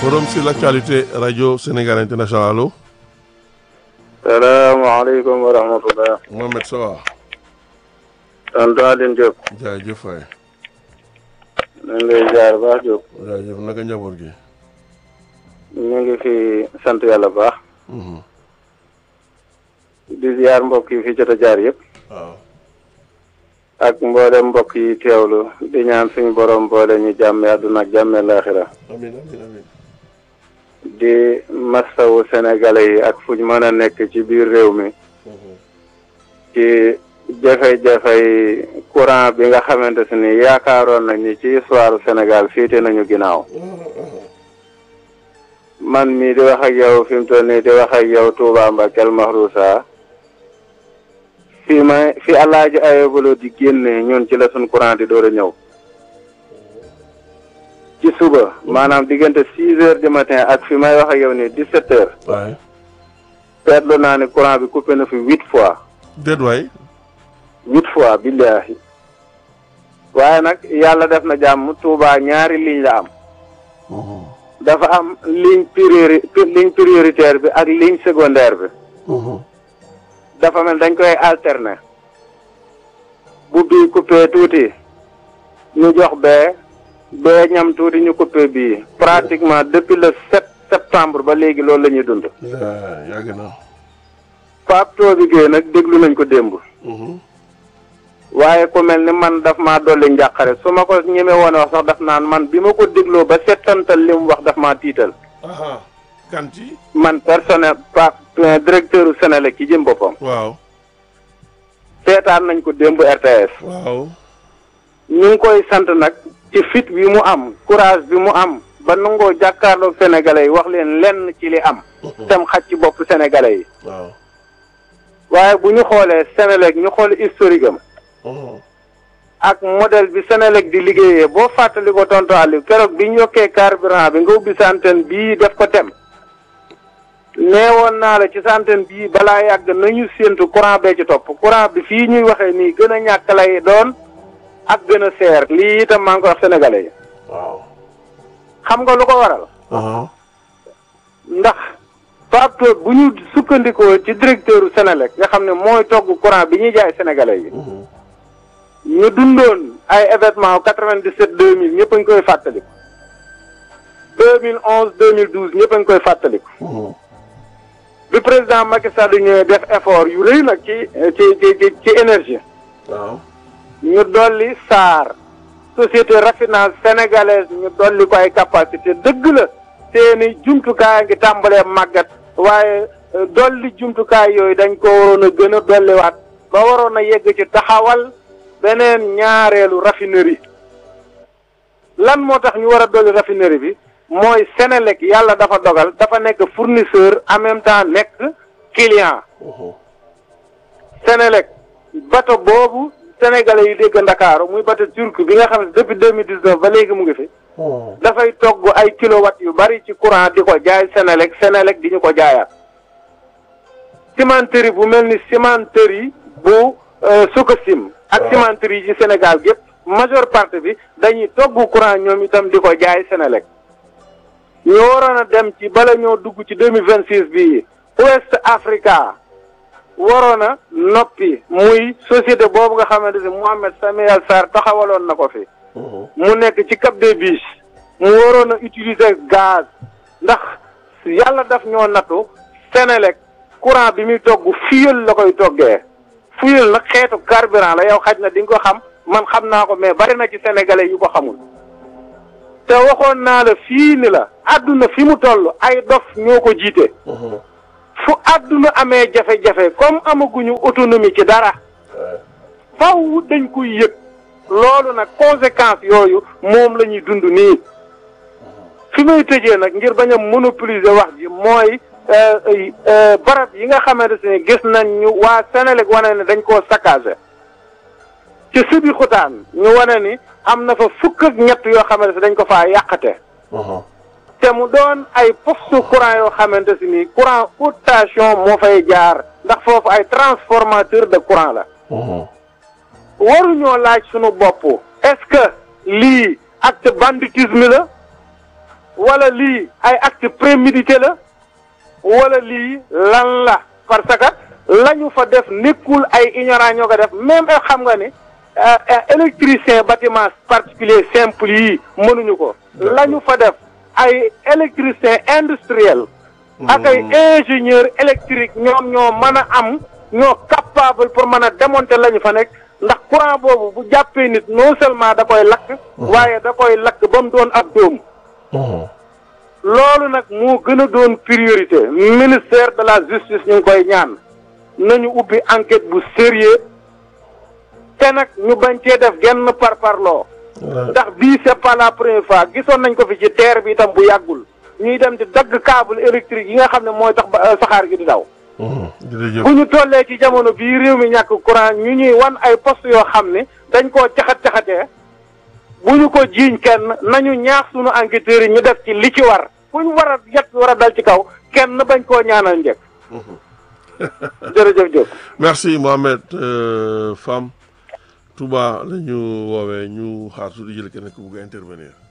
forum sur l'actualité radio Sénégal international allo. salaamaaleykum wa rahmatulah. Mohamed Sawa. tonton Aline Diop. jaajëf waay. ñu ngi lay ziar baax Diop. jaajëf naka njaboot gi. ñu ngi fi sant yàlla baax. Mhm. di ziar mbokk yi fi jot a jaar yëpp. waaw. ak mboolem mbokk yi teewlu di ñaan suñu borom boole ñu jàmme àdduna ak jàmme laaxira amiin amiin amiin. di masawu sénégalais yi ak fu ñu mën a nekk ci biir réew mi. Mhm. ci jafe-jafey courant bi nga xamante si ni yaakaaroon nañ ni ci histoire Sénégal féete nañu ginnaaw. man mii di wax ak yow fi mu toll nii di wax ak yow Touba Mbakel Mahrousa fi ma fi alaaji ayobalo di génne ñun ci la suñ courant di door a ñëw ci suba maanaam diggante six heures du matin ak fi may wax ak yow nii dix sept heures waay. seetlu naa ni courant bi coupé na fi huit fois déet waay. huit fois billaahi waaye nag yàlla def na jàmm Touba ñaari ligne la am Mhm. dafa am ligne priori ligne prioritaire bi ak ligne secondaire bi Mhm. dafa mel dañ koy alterner bu bii coupé tuuti ñu jox bee bee ñam tuuti ñu coupé bii pratiquement depuis le sept septembre ba léegi loolu la ñuy dund yaa yàgg na. Pape Toby Gueye nag déglu nañ ko démb Mhm. waaye ku mel ni man daf maa dolli njàqare su ma ko ñeme woon wax sax daf naan man bi ma ko dégloo ba settantal li mu wax daf maa tiital aha kanti. man personnel pa directeur u Sénélec ci jëm boppam waaw. seetaan nañ ko démb RTS waaw. ñu ngi koy sant nag ci fit bi mu am courage bi mu am ba nangoo jàkkaarloog sénégalais yi wax leen lenn ci li am tem xaj ci bopp sénégalais yi waaw. waaye bu ñu xoolee Sénélec ñu xool historique am Mhm. ak modèle bi Sénélec di liggéeyee boo fàttali ko tonton Aliou keroog bi ñu yokkee carburant bi nga ubbi sa antenne bii def ko tem neewoon naa la ci sa antenne bii balaa yàgg nañu séentu courant bee ci topp courant bi fii ñuy waxee nii gën a ñàkk lay doon ak gën a seer lii itam maa ngi ko wax sénégalais yi waaw. xam nga lu ko waral aha ndax Pape bu ñu sukkandikoo ci directeur u Sénélec nga xam ne mooy togg courant bi ñuy jaay sénégalais yi Mhm. ñu dundoon ay événement 97 2000 ñëpp a ngi koy fàttaliku 2011 2012 ñëpp a ngi koy fàttaliku Mhm. bi président Macky Sall ñëwee def effort yu rëy nag ci ci ci ci ci énergie waaw. ñu dolli SAR société raffinage sénégalaise ñu dolli ko ay capacité dëgg la seeni jumtukaay ngi tàmbalee màggat waaye euh, dolli jumtukaay yooyu dañ ko waroon a gën a dolliwaat ba waroon a yegg ci taxawal beneen ñaareelu raffinerie lan moo tax ñu war a dolli raffinerie bi mooy Sénélec yàlla dafa dogal dafa nekk fournisseur en même temps nekk client Mhm. Sénélec bato boobu sénégalais yi dégg Ndakaaru muy bato turc bi nga xam ne depuis deux mille dix neuf ba léegi mu ngi fi Mhm. dafay togg ay kilowatt yu bari ci courant di ko jaay Sénélec Sénélec di ñu ko jaayaat cimenterie bu mel ni cimenterie bu Sococim ak Waaw. cimenterie yi ci Sénégal gépp majeure partie bi dañuy togg courant ñoom itam di ko jaay Sénélec ñu waroon a dem ci bala ñoo dugg ci deux mille vingt six bii Ouest Africa waroon a noppi muy société boobu nga xamante ne Mohamed Samuel Sarr taxawaloon na ko fi Mhm. mu nekk ci Cap des Biches mu waroon a utiliser gaz ndax yàlla daf ñoo nattu Sénélec courant bi muy togg fuel la koy toggee fuel nag xeetu carburant la yow xaj na di nga ko xam man xam naa ko mais bari na ci sénégalais yu ko xamul te waxoon naa la fii ni la àdduna fi mu toll ay dof ñoo ko jiite Mhm. fu àdduna amee jafe-jafe comme amaguñu autonomie ci dara Ouais. faw dañ koy yëg loolu nag conséquence yooyu moom la ñuy dund nii fi may tëjee nag ngir bañ a monopoliser wax ji mooy euh, euh, barab yi nga xamante ne gis nañ ñu waa Sénélec wane ne dañ koo saccagé ci subi xutaan ñu wane ni am na fa fukk ak ñett yoo xamante ne dañ ko faa yàqate Mhm. te mu doon ay poste courant yoo xamante si ni courant haute tension moo fay jaar ndax foofu ay transformateur de courant la Mhm. waruñoo laaj sunu bopp est-ce que lii acte banditisme la wala lii ay acte prémédité la wala lii lan la parce que la ñu fa def nekkul ay ignorant ñoo ko def même xam nga ni électricien bâtiment particulier simple yi mënuñu ko la ñu fa def ay électricien industriel ak ay ingénieur électrique ñoom ñoo mën a am ñoo capable pour mën a démonter la ñu fa nekk ndax courant boobu bu jàppee nit non seulement da koy lakk waaye da koy lakk ba mu doon ab dóom loolu nag moo gën a doon priorité ministère de la justice ñu ngi koy ñaan nañu ubbi enquête bu sérieux te nag ñu bañ cee def genn par parloo ndax bii c'est pas la première fois gisoon nañ ko fi ci terre bi itam bu yàggul ñuy dem di dagg câble électrique yi nga xam ne mooy tax ba saxaar gi di daw jërëjëf bu ñu tollee ci jamono bii réew mi ñàkk courant ñu ñuy wan ay poste yoo xam ne dañ koo caxat-caxatee bu ñu ko jiiñ kenn nañu ñaax sunu enquêteurs yi ñu def ci li ci war fu ñu war a yet war a dal ci kaw kenn bañ koo ñaanal njëkk jërëjëf Diop merci Mohamed Fam Touba la ñu woowee ñu xaar su di jël kenn ku bugg a intervenir